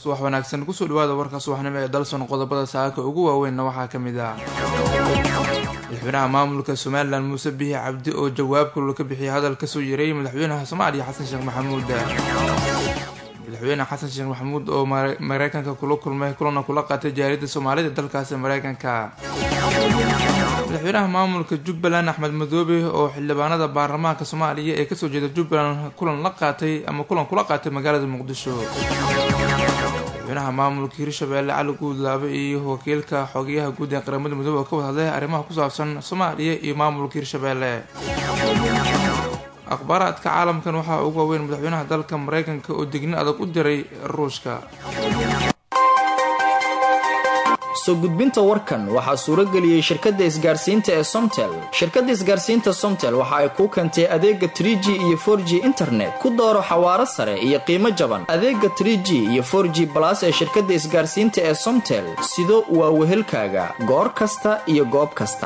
subax wanaagsan kusoo dhawaada warka subaxnimo ee dalson qodobada saaka ugu waaweynna waxaa ka mid ah madaxweynaha maamulka somalilan muuse bihi cabdi oo jawaab kulul ka bixiyay hadal kasoo yareeyay madaxweynaha soomaaliya xasan sheekh maxamuud madaxweyne xasan sheekh maxamuud oo mareykanka kula kulmay kulana kula qaatay jaaliyadda soomaalida dalkaasi mareykanka madaxweynaha maamulka jubbaland axmed madoobe oo xildhibaanada baarlamaanka soomaaliya ee kasoo jeeda jubbaland kulan la qaatay ama kulan kula qaatay magaalada muqdisho madaxweynaha maamulka hirshabeelle cali guudlaabe iyo wakiilka xogeyaha guud ee qaramada midoobe oo ka wad hadlay arrimaha ku saabsan soomaaliya iyo maamulka hirshabeelle akhbaaraadka caalamkan waxaa ugu waaweyn madaxweynaha dalka mareykanka oo digni adag u diray ruushka soo gudbinta warkan waxaa suurageliyey shirkadda isgaarsiinta ee somtel shirkadda isgaarsiinta somtel waxa ay kuu keentay adeega trie g iyo for g internet ku dooro xawaaro sare iyo qiimo jaban adeega trie g iyo for g balas ee shirkadda isgaarsiinta ee somtel sido waa wehelkaaga goor kasta iyo goob kasta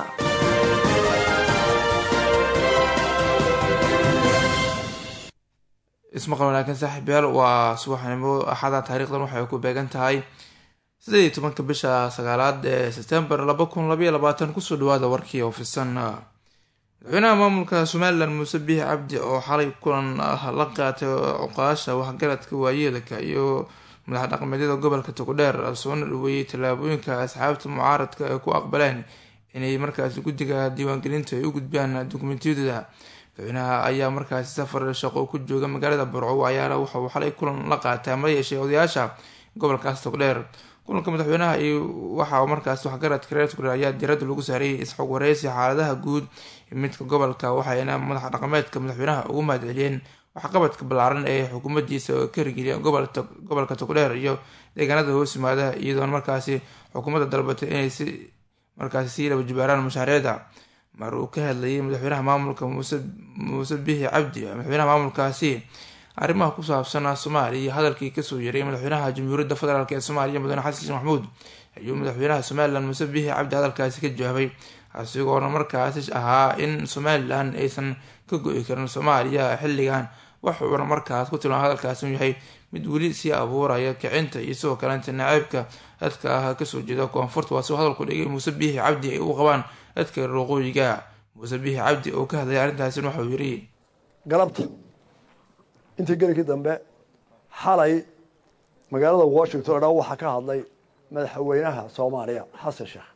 ismaqal wanaagsan saaxiibyaal waa subaxnimo axada taariikhdan waxay ku beegan tahay sideed iyo tobanka bisha sagaalaad ee sebtembar laba kun labaiyo labaatan kusoo dhawaada warkii oo fisan madaxweynaha maamulka somalilan muuse bihi cabdi oo xalay kulan la qaatay cuqaasha waxgaradka waayeelka iyo madax dhaqmeedyada gobolka togdheer soona dhaweeyey tallaabooyinka asxaabta mucaaradka ay ku aqbaleen inay markaasi guddiga diiwaangelinta ay u gudbiyaan dukumentiyadooda madaxweynaha ayaa markaasi safar shaqo ku jooga magaalada burco ayaana waxauu xalay kulan la qaatay ama yeeshay odayaasha gobolkaas togdheer kulanka madaxweynaha iyo waxa markaas waxgaradka reer togdheer ayaa diradda lagu saarayay isxog wareysi xaaladaha guud midka gobolka waxayna madax dhaqameedka madaxweynaha ugu mahadceliyeen waxqabadka ballaaran ee xukuumadiisa oo ka hirgeliya gobolka togdheer iyo deegaanada hoos yimaada iyadoona markaasi xukuumadda dalbatay inay si markaasi sii laba jibaaraan mashaariicda mar uu ka hadlayay madaxweynaha maamulka muuse muuse bihi cabdi madaxweynaha maamulkaasi arrimaha ku saabsan soomaaliya iyo hadalkii kasoo yaray madaxweynaha jamhuuriyadda federaalk ee soomaaliya mudane xasan sheekh maxamuud ayuu madaxweynaha somalilan muuse bihi cabdi hadalkaasi ka jawaabay asigoona markaasi ahaa in somalilan aysan ka go-i karin soomaaliya xilligan waxuuna markaas ku tilmaama hadalkaasi inuu yahay mid weli sii abuuraya kicinta iyo sidoo kaleenta naceybka dadka ah kasoo jeeda koonfurta waa siuu hadalku dhigay muuse bihi cabdi ay u qabaan dadka waqooyiga muuse bihi cabdi oo ka hadlaya arrintaasin waxauu yiri galabta intii gelikii dambe xalay magaalada washington o dhan waxaa ka hadlay madaxweynaha soomaaliya xasan sheekh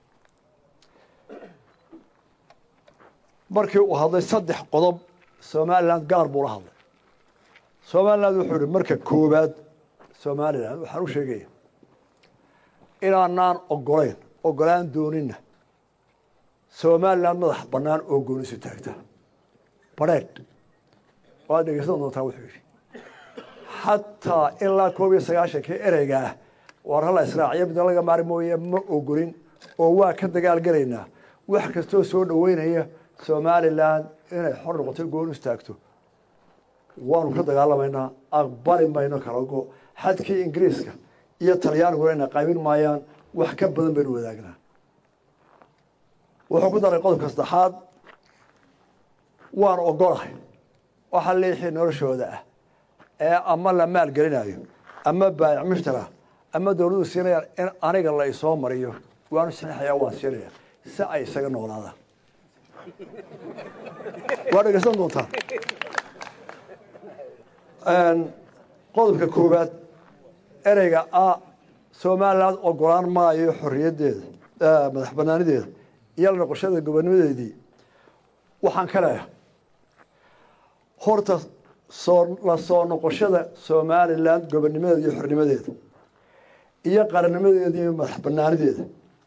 markii uu hadlay saddex qodob somalilan gaar buu la hadlay somaliland wuxuu ihi marka koowaad somalilan waxaan u sheegaya inaanaan ogolayn ogolaan doonina somalilan madax bannaan oo goonisu taagta badheedh waad dhegeysan doontaa wuxuu yidhi xataa ilaa koob iyo sagaashankii ereyga ah waar hala israaciyo midna laga maari mooye ma ogolin oo waa ka dagaalgelaynaa wax kastoo soo dhaweynaya somalilan inay xor noqoto goon istaagto waanu ka dagaalamaynaa aqbali mayno kala go xadkii ingiriiska iyo talyaaniguna inay qaybin maayaan wax ka badan baynu wadaagnaa wuxuu ku daray qodobka saddexaad waanu ogolahay waxa liixii noloshooda ah ee ama la maalgelinayo ama baayac mushtara ama dowladdu siinayaan in aniga la isoo mariyo waanu saxeixayaa waan siinaya si ay isaga noolaadaan waa dhegeysan doontaa qodobka koowaad ereyga a somaliland ogolaan maayo xorriyaddeeda madax banaanideeda iyo la noqoshada gobonimadeedii waxaan ka leeyahay horta soo la soo noqoshada somaliland gobonimadeeda iyo xornimadeeda iyo qarannimadeeda iyo madax banaanideeda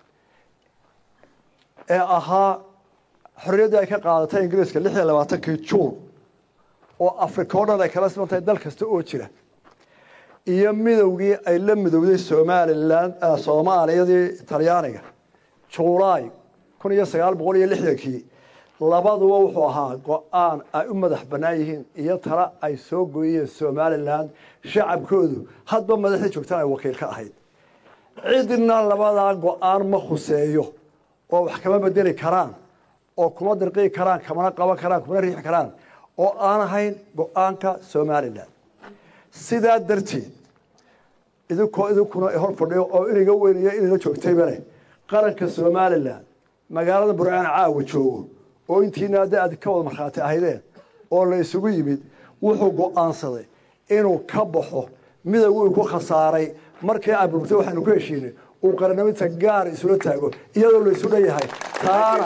ee ahaa xorriyaddii ay ka qaadatay ingiriiska lix iyo labaatankii juun oo africa o dhan ay kala siman tahay dal kasta oo jira iyo midowgii ay la midowday somaliland soomaaliyadii talyaaniga julaay kun iyo sagaal boqol iyo lixdankii labaduba wuxuu ahaa go-aan ay u madax bannaan yihiin iyo tala ay soo gooyeen somalilan shacabkoodu hadba madaxdii joogtaan ay wakiil ka ahayd cidna labadaa go-aan ma khuseeyo oo wax kama bedeli karaan oo kuma dirqii karaan kamana qaban karaan kumana riixi karaan oo aan ahayn go-aanka somalilan sidaa darteed idinkoo idinkuna hor fadhiyo oo inaga weynaya inayla joogtayba leh qaranka somalilan magaalada burcaan caawa joogo oo intiina hadda aad ka wada markhaati ahaydeen oo la isugu yimid wuxuu go-aansaday inuu ka baxo midowgii ku khasaaray markii aburtay waxaanu ku heshiinay uu qarannimada gaar isula taago iyadoo la isu dhanyahay taana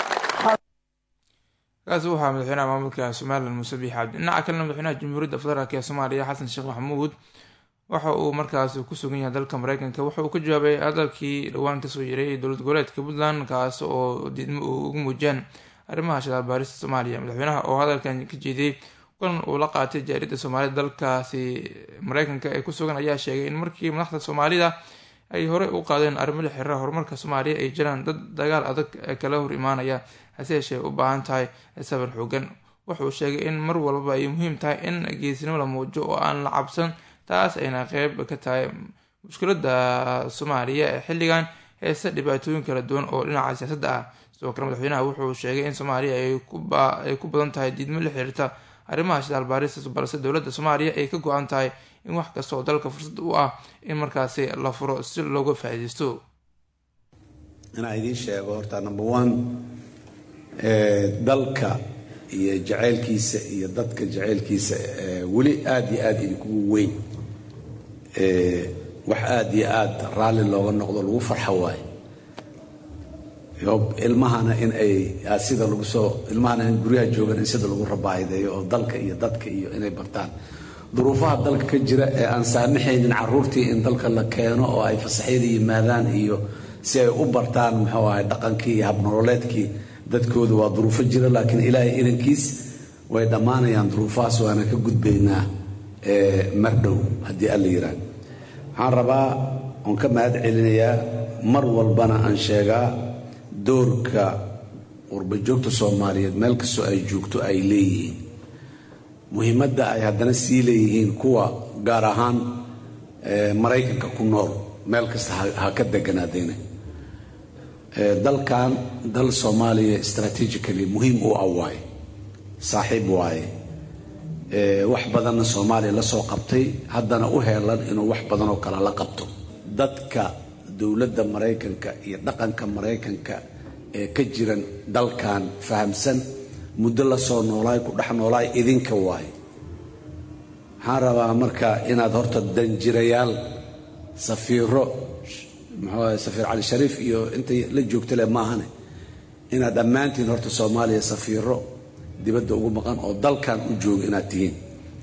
kaasi waxaa madaxweynaha maamulka somalilan muuse biix cabdi dhinaca kalena madaxweynaha jamhuuriyadda federaalk ee soomaaliya xasan sheekh maxamuud waxa uu markaas ku sugan yahay dalka mareykanka waxa uu ka jawaabay hadalkii dhowaan kasoo yaray dowlad goboleedka puntland kaas oo diidmo uu ugu muujiyaan arrimaha shadaal baarista soomaaliya madaxweynaha oo hadalkan ka jeediyey kulan uu la qaatay jaaridda soomaalida dalkaasi mareykanka ee ku sugan ayaa sheegay in markii madaxda soomaalida ay horey u qaadeen arrimo la xiriira horumarka soomaaliya ay jiraan dad dagaal adag kala hor imaanaya hase yeeshee u baahan tahay sabir xoogan wuxuu sheegay in mar walba ay muhiim tahay in geesnimo la muujo oo aan la cabsan taas ayna qeyb ka tahay mushkiladda soomaaliya ee xilligan heese dhibaatooyin kala duwan oo dhinaca siyaasadda ah sidoo kale madaxweynaha wuxuu sheegay in soomaaliya ay ku badan tahay diidmo la xiriirta arrimaha shidaal baaristas balse dowladda soomaaliya ay ka go-an tahay in wax kasta oo dalka fursad u ah in markaasi la furo si looga faa-iideysto inaa idiin sheego horta number one dalka iyo jaceylkiisa iyo dadka jaceylkiisa weli aada iyo aada idinkugu weyn wax aada iyo aada raalli looga noqdo lagu farxo waayo ilmahana in ay sida lagu soo ilmahana in guryaha joogan in sida lagu rabaahideeyo oo dalka iyo dadka iyo inay bartaan duruufaha dalka ka jira ee aan saamaxaynin caruurtii in dalka la keeno oo ay fasaxyada yimaadaan iyo si ay u bartaan muxuu ahay dhaqankii iyo habnololeedkii dadkooda waa duruufo jira laakiin ilaahay idankiis way dhammaanayaan duruufahaas waana ka gudbaynaa mardhow haddii alla yiraan waxaan rabaa oon ka mahad celinayaa mar walbana aan sheegaa doorka qurbajoogta soomaaliyeed meel kastoo ay joogto ay leeyihiin muhiimadda ay haddana sii leeyihiin kuwa gaar ahaan maraykanka ku nool meel kasta ha ka deganaadeyna dalkan dal soomaaliya strategically muhiim u ah waaye saaxiib waaye wax badanna soomaaliya la soo qabtay haddana u heelan inuu wax badan oo kale la qabto dadka dowladda maraykanka iyo dhaqanka maraykanka ee ka jiran dalkan fahamsan muddo la soo noolaay ku dhex noolaay idinka waaye waxaan rabaa marka inaad horta danjirayaal safiiro muxuu safiir cali shariif iyo intay la joogta leh maahane inaad dhammaantiin horta soomaaliya safiiro dibadda ugu maqan oo dalkan u jooga inaad tihiin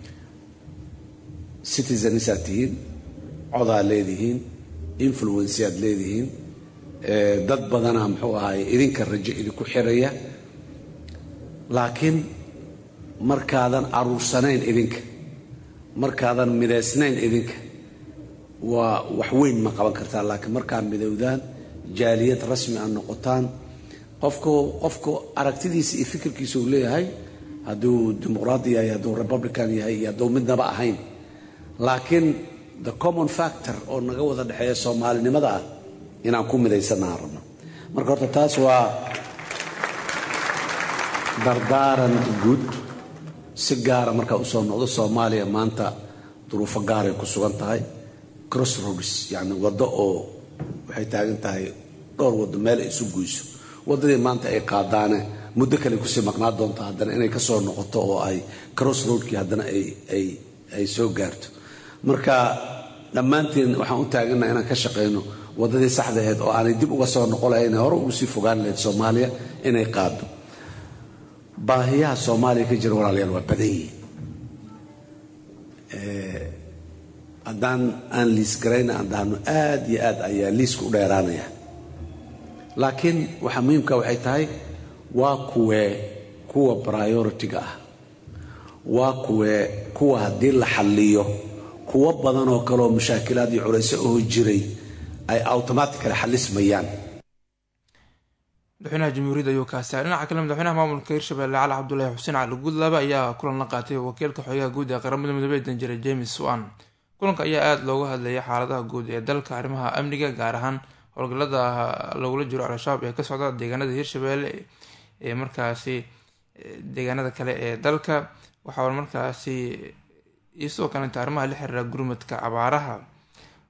citizenisaad tihiin codaa leedihiin influenceaad leedihiin dad badana muxuu ahaay idinka rajo idinku xiraya laakiin markaadan aruursanayn idinka markaadan midaysnayn idinka waa wax weyn ma qaban kartaan laakiin markaa midowdaan jaaliyad rasmi a noqotaan qofku qofku aragtidiisa iyo fikirkiisa uu leeyahay hadduu dimuqraadi yahay hadduu republican yahay iyo hadduu midnaba ahayn laakiin the common factor oo naga wada dhexeeya soomaalinimada ah inaan ku midaysannaha rabno marka horta taas waa dardaaran guud si gaara markaa usoo noqdo soomaaliya maanta duruufo gaaray ku sugan tahay crossroads yacni waddo oo waxay taagan tahay dhowr waddo meel ay isu guyso waddadii maanta ay qaadaane muddo kale kusii maqnaa doonto haddana inay ka soo noqoto oo ay crossroadkii haddana ay soo gaarto marka dhammaanteen waxaan u taagannaha inaan ka shaqayno waddadii saxda aheyd oo aanay dib uga soo noqon lahayn hore ugu sii fogaan lahayd soomaaliya inay qaado baahiyaha soomaaliya ka jira walaalayaal waa badan yihiin haddaan aan liis garayna aan dhahno aad iyo aad ayaa liiska u dheeraanaya laakiin waxaa muhiimka waxay tahay waa kuwee kuwa priority-ga ah waa kuwee kuwa haddii la xalliyo kuwo badan oo kaleoo mashaakilaad iyo culayso oo jiray ay automatically xalismayaan madaxweynaha jamhuuriyadda ayuu kaastaa dhinaca kale madaxweynaha maamulka hirshabelle cali cabdulaahi xuseen cali guudlaba ayaa kulan la qaatay wakiilka xogaha guud ee qaramada midoobey danjire james wan kulanka ayaa aada looga hadlayay xaaladaha guud ee dalka arrimaha amniga gaar ahaan howlgallada lagula jiro al-shabaab ee ka socda deegaanada hirshabelle ee markaasi deegaanada kale ee dalka waxaa markaasi iyo sidoo kalenta arrimaha la xiriira gurmadka abaaraha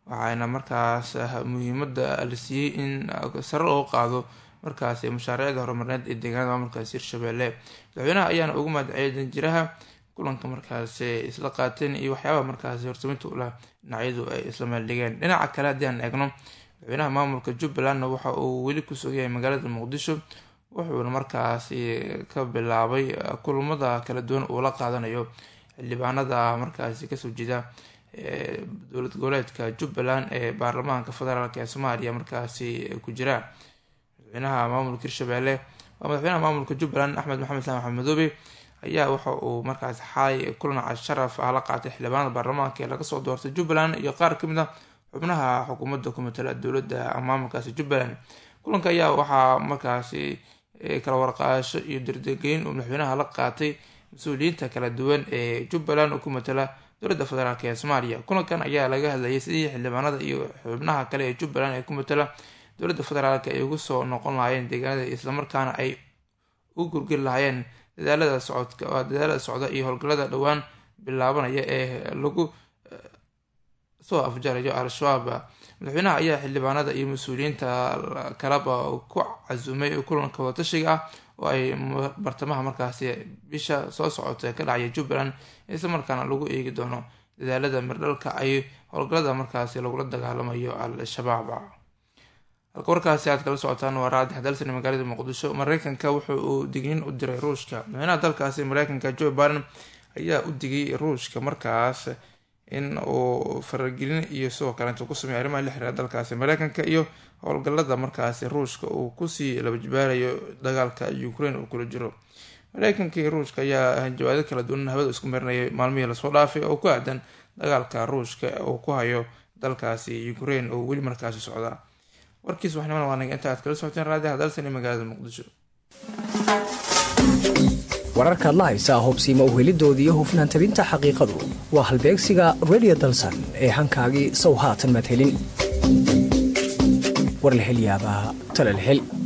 waxaana markaas muhiimada la siiyey in sare loo qaado markaas mashaariicda horumarineed ee deegaanada maamulkaasi hirshabelle madaxweynaha ayaana ugu mahadceliyay danjiraha kulanka markaas isla qaateen iyo waxyaabaha markaas horsaminta ulah dhinacyadu ay isla meeldhigeen dhinaca kale haddii aan eegno madaxweynaha maamulka jubbalandna waxa uu weli ku sugyahay magaalada muqdisho wuxuuna markaasi ka bilaabay kulamada kala duwan uu la qaadanayo xildhibaanada markaasi kasoo jeeda dowlad goboleedka jubbaland ee baarlamaanka federaalk ee soomaaliya markaasi ku jira madaxweynaha maamulka hirshabelle waa madaxweynaha maamulka jubbaland axmed maxamed islaan maxamed madoobe ayaa waxa uu markaas xalay kulan casharaf ah la qaatay xildhibaanada baarlamaanka ee laga soo doortay jubbaland iyo qaar kamid a xubnaha xukuumadda ku matala dowladda maamulkaasi jubbaland kulanka ayaa waxaa markaasi kala warqaasho iyo dardegeyn uu madaxweynaha la qaatay mas-uuliyiinta kala duwan ee jubbaland oo ku matala dowladda federaalk ee soomaaliya kulankan ayaa laga hadlayay sidii xildhibaanada iyo xubnaha kale ee jubbaland ee ku matala dowladda federaalk ay ugu soo noqon lahaayeen deegaanada islamarkaana ay u gurgiri lahaayeen dadaalada socodka dadaalada socda iyo howlgallada dhowaan bilaabanaya ee lagu soo afjarayo al-shabaab madaxweynaha ayaa xildhibaanada iyo mas-uuliyiinta kalaba ku casuumay kulanka wadatashiga ah oo ay bartamaha markaasi bisha soo socota ka dhacaya jubbaland isla markaana lagu eegi doono dadaalada mirdhalka ay howlgallada markaasi lagula dagaalamayo al-shabaab halka warkaasi aad kala socotaan waa raadi xadalsan magaalada muqdisho mareykanka wuxu uu digniin u diray ruushka madaxweynaha dalkaasi mareykanka joe biden ayaa u digay ruushka markaas in uu faragelin iyo sidoo kaleetu ku sameeya arrimaha la xiriira dalkaasi mareykanka iyo howlgallada markaasi ruushka uu kusii labajibaarayo dagaalka ukraine uu kula jiro mareykanka iyo ruushka ayaa hanjawaado kala duwan hawada isku marinayay maalmihii lasoo dhaafay oo ku aadan dagaalka ruushka uu ku hayo dalkaasi ukraine oo weli markaasi socda warkiis waxnimana waa naga inta aad kala socoteen raadiha dalsan ee magaalada muqdisho wararkaad la haysaa hobsiima uhelidooda iyo hufnaan tabinta xaqiiqadu waa halbeegsiga redio dalsan ee hankaagii sow haatan madhelin war la hel yaabaa tala la hel